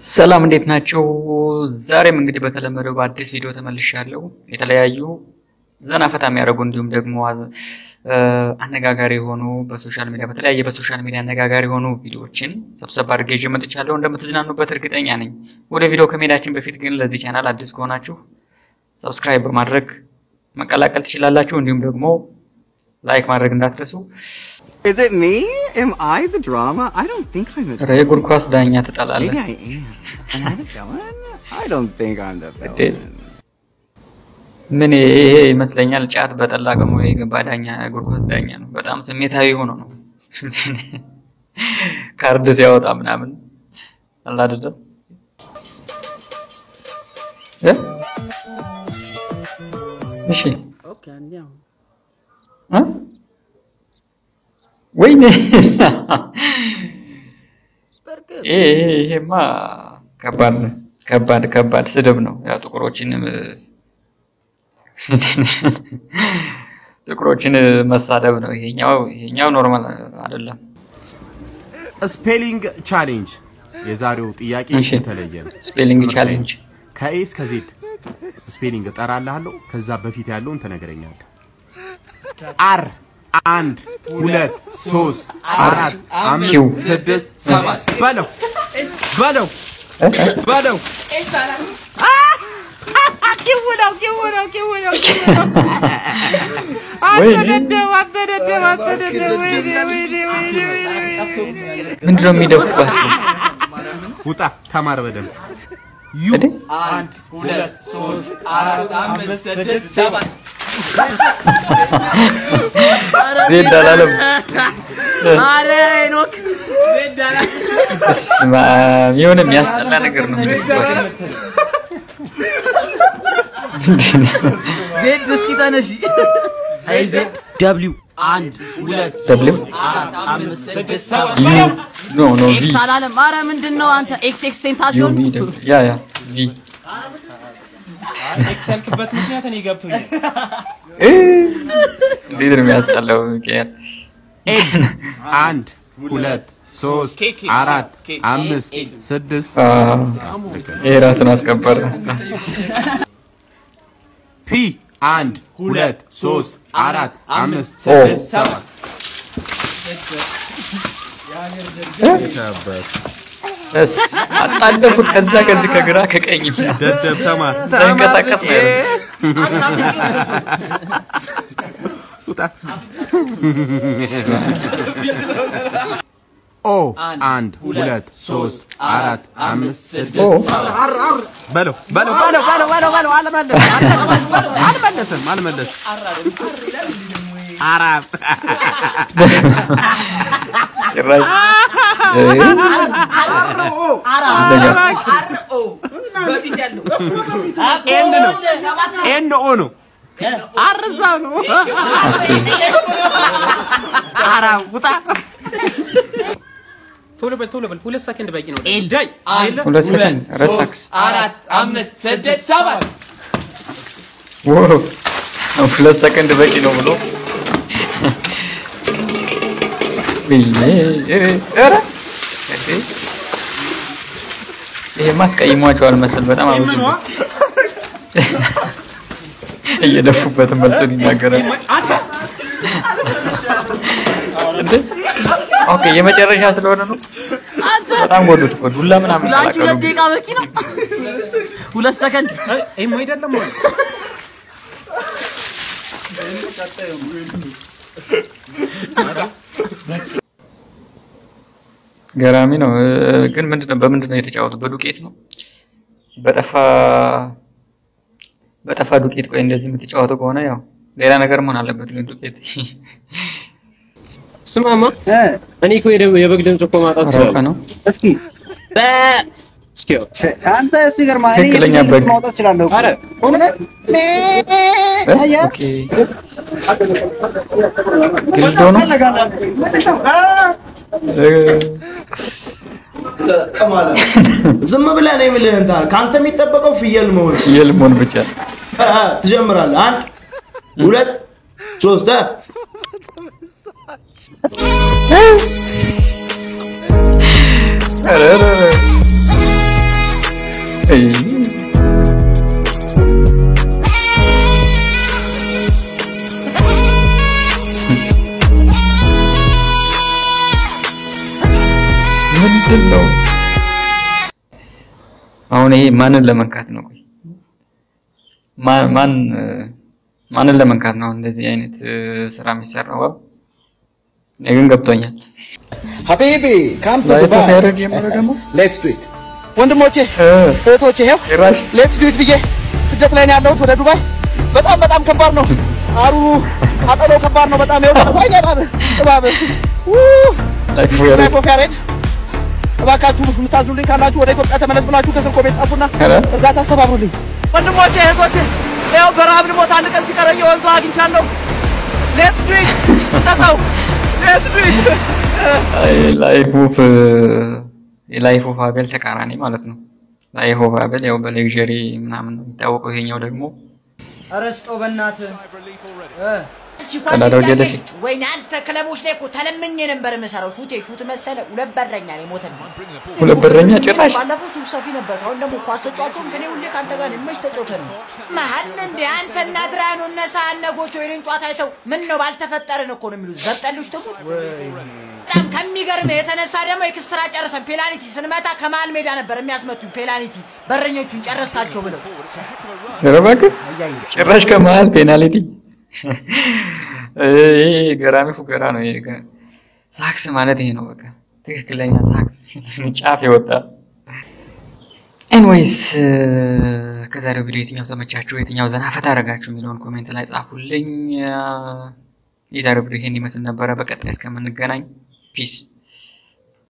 ሰላም እንዴት ናቸው? ዛሬም እንግዲህ በተለመደው በአዲስ ቪዲዮ ተመልሻለሁ። የተለያዩ ዘና ፈታ የሚያደርጉ እንዲሁም ደግሞ አነጋጋሪ የሆኑ በሶሻል ሚዲያ በተለያየ በሶሻል ሚዲያ አነጋጋሪ የሆኑ ቪዲዮዎችን ሰብሰብ አድርጌ ይዤ መጥቻለሁ። እንደምትዝናኑበት እርግጠኛ ነኝ። ወደ ቪዲዮ ከመሄዳችን በፊት ግን ለዚህ ቻናል አዲስ ከሆናችሁ ሰብስክራይብ በማድረግ መቀላቀል ትችላላችሁ። እንዲሁም ደግሞ ላይክ ማድረግ እንዳትረሱ። Is it me? Am I the drama? I don't think I'm the ኧረ የእግር ኳስ ዳኛ ትጠላለህ። Maybe I am. Am I the villain? I don't think I'm the It villain. ምን ይሄ ይመስለኛል ጫት በጠላ ገሞ የገባ ዳኛ እግር ኳስ ዳኛ ነው። በጣም ስሜታዊ ሆኖ ነው ካርድ ሲያወጣ ምናምን አለ አይደለም እ እሺ እ ወይኔ ይሄ ይሄ- ይሄማ ከባድ ነው። ከባድ ከባድ ስድብ ነው። ያው ጥቁሮችን ጥቁሮችን መሳደብ ነው። ይሄኛው ይሄኛው ኖርማል አይደለም። ስፔሊንግ ቻሌንጅ የዛሬው ጥያቄ እሺ። የተለየ ነው። ስፔሊንግ ትምህርት ላይ ቻሌንጅ ከኤ እስከ ዜድ ስፔሊንግ እጠራልሃለሁ። ከዛ በፊት ያለውን ትነግረኛለህ። አር አንድ ሁለት ሶስት አራት ኪው። አምስት ስድስት ሰባት በለው በለው እ? እ? በለው ኪው ነው ኪው ነው ኪው ነው ኪው ነው። ወይኔ አበደደብ አበደደብ አበደደብ ወይኔ ወይኔ ወይኔ ወይኔ ምንድን ነው የሚደፉባቸው? ውጣ ተማር በደንብ እንዴ? ዜድ አላለም። በስመ አብ የሆነ የሚያስጠላ ነገር ነው የሚደፉባቸው። ዜድ እስኪ ተነሺ። አይ ዜድ ደብሊው አንድ ሁለት ደብሊው አራት አምስት ስድስት ሰባት ዩ ኖ ኖ ቪ ኤክስ አላለም። አረ ምንድን ነው አንተ ኤክስ ኤክስ ዩ ቴንታሲዮን ቪ ደብሊው ያ ያ ቪ ኤክስ ያልክበት ምክንያት እኔ ገብቶኛል። እ እንዴት ነው የሚያስጠላው? ሚካኤል ኤል አንድ ሁለት ሶስት ኬክ አራት ኬክ አምስት ስድስት አ ይሄ ራሱን አስከበረ። ፒ አንድ ሁለት ሶስት አራት አምስት ኦ ስድስት ሰባት እስ አጣደፉት ከዛ ከዚህ ከግራ ከቀኝ ደደብ ተማር ሳይንቀሳቀስ ነው ያለው። ውጣ ኦ አንድ ሁለት ሶስት አራት አምስት ኦ ስድስት በለው በለው በለው በለው በለው በለው አልመለስም አልመለስም አልመለስም አራት ጭራሽ እ እንደኛ ኤን ነው ኤን ኦ ነው አርዛ ነው አራ ውጣ ቶሎ በል ቶሎ በል፣ ሁለት ሰከንድ በቂ ነው። ኤል ዳይ አንድ ሁለት ሰከንድ ረሳክስ አራት አምስት ስድስት ሰባት ዋው ሁለት ሰከንድ በቂ ነው ብሎ ወይኔ ኧረ ኧረ እንዴ! ይሄማ አስቀይሟቸዋል መሰል በጣም አብዙ እየደፉበትን መልሱን ይናገራል። እንዴ ኦኬ የመጨረሻ ስለሆነ ነው። በጣም ጎዱት እኮ ዱላ ምናምን ለአንቺ ሁለት ቀላቀሉ። ደቂቃ በቂ ነው። ሁለት ሰከንድ ይሄም አይደለም ማለት ገራሚ ነው እ፣ ግን ምንድነው በምንድን ነው የተጫወቱት? በዱቄት ነው በጠፋ በጠፋ ዱቄት። ቆይ እንደዚህ የምትጫወቱ ከሆነ ያው ሌላ ነገር መሆን አለበት። ግን ዱቄት ስማማ፣ እኔ እኮ የደ- የበግ ድምፅ እኮ ማውጣት ራውቀ እችላለሁ። ነው እስኪ እስኪ ያው አንተ ሲገርማ እኔ ትክክለኛ የብዙ በግ። ማውጣት እችላለሁ። ኧረ እውነት? እ? አየህ? ኦኬ ግልዶ ነው እ፣ ዝም ብለህ ነው የምልህ። እንትን ከአንተ የሚጠበቀው ፍየል መሆን ፍየል መሆን ብቻ አ- አ፣ ትጀምራለህ። አንድ ሁለት ሶስት አ። ኧረ ኧረ ኧረ አሁን ይሄ ማንን ለመንካት ነው? ቆይ ማን ማን እ፣ ማንን ለመንካት ነው እንደዚህ አይነት እ፣ ስራ የሚሰራው? ባብ እኔ ግን ገብቶኛል። Habibi, come to ላይ Dubai. ተፈረድ ጀመረ ደግሞ Let's do it. ወንድሞቼ እ፣ እህቶቼ ይኸው ጭራሽ ሌትስ ዱ ኢት ብዬ ስደት ላይ ነው ያለሁት ወደ ዱባይ። በጣም በጣም ከባድ ነው። አሩ ቃጠሎ ከባድ ነው በጣም ይኸው ወይ እባብ እባብ ላይ ዚስ ተፈረድ ላይፍ ኦፍ ያሬድ እባካችሁ የምታዝኑልኝ ካላችሁ ወደ ኢትዮጵያ ተመለስ ብላችሁ ከስር ኮሜንት ጻፉና ኧረ እርዳታ አስተባብሩልኝ። ወንድሞቼ እህቶቼ ይኸው በረሀብ ልሞት አንድ ቀን ሲቀረኝ የወንዙ አግኝቻለሁ። ሌትስ ዱ ኢት ጠጣው ሌትስ ዱ ኢት ላይፍ ኦፍ የላይፍ ኦፍ አቤል ተቃራኒ ማለት ነው። ላይፍ ኦፍ አቤል ያው በሌክዠሪ ምናምን ነው የሚታወቀው። ይሄኛው ደግሞ ረስጦ በእናትህ ቀዳዳው ጀለፊት ወይኔ አንተ ክለቦች ላይ እኮ ተለምኜ ነበር የምሰራው። ሹቴ ሹት መሰለ ሁለት በረኛ ነው የሞተልኝ። ሁለት በረኛ ጭራሽ ባለፈው ሱፍ ሰፊ ነበር። አሁን ደግሞ ኳስ ተጫዋቾም ግን ሁሌ ከአንተ ጋር ነው። መች ተጫውተን ነው መሀል እንዴ አንተ እና አድሪያኖ እነ ሳነጎች ወይኔን ጨዋታ አይተው ምን ነው ባልተፈጠርን እኮ ነው የሚሉት። ዘብጠልሽ ደግሞ በጣም ከሚገርምህ የተነሳ ደግሞ ኤክስትራ ጨርሰን ፔናልቲ ስንመታ ከመሀል ሜዳ ነበር የሚያስመቱኝ። ፔናልቲ በረኞቹን ጨረስካቸው ብለው ኧረ እባክህ ጭራሽ ከመሀል ፔናልቲ። ይሄ ገራሚ ፉገራ ነው። ይሄ ገ- ሳክስ ማለት ይሄ ነው። በቃ ትክክለኛ ሳክስ ጫፍ የወጣ ኤንዌይስ ከዛሬው ቪዲዮ የትኛው ተመቻችሁ፣ የትኛው ዘና ፈታ አደረጋችሁ የሚለውን ኮሜንት ላይ ጻፉልኝ። የዛሬው ቪዲዮ ይሄን ይመስል ነበረ። በቀጣይ እስከምንገናኝ ፒስ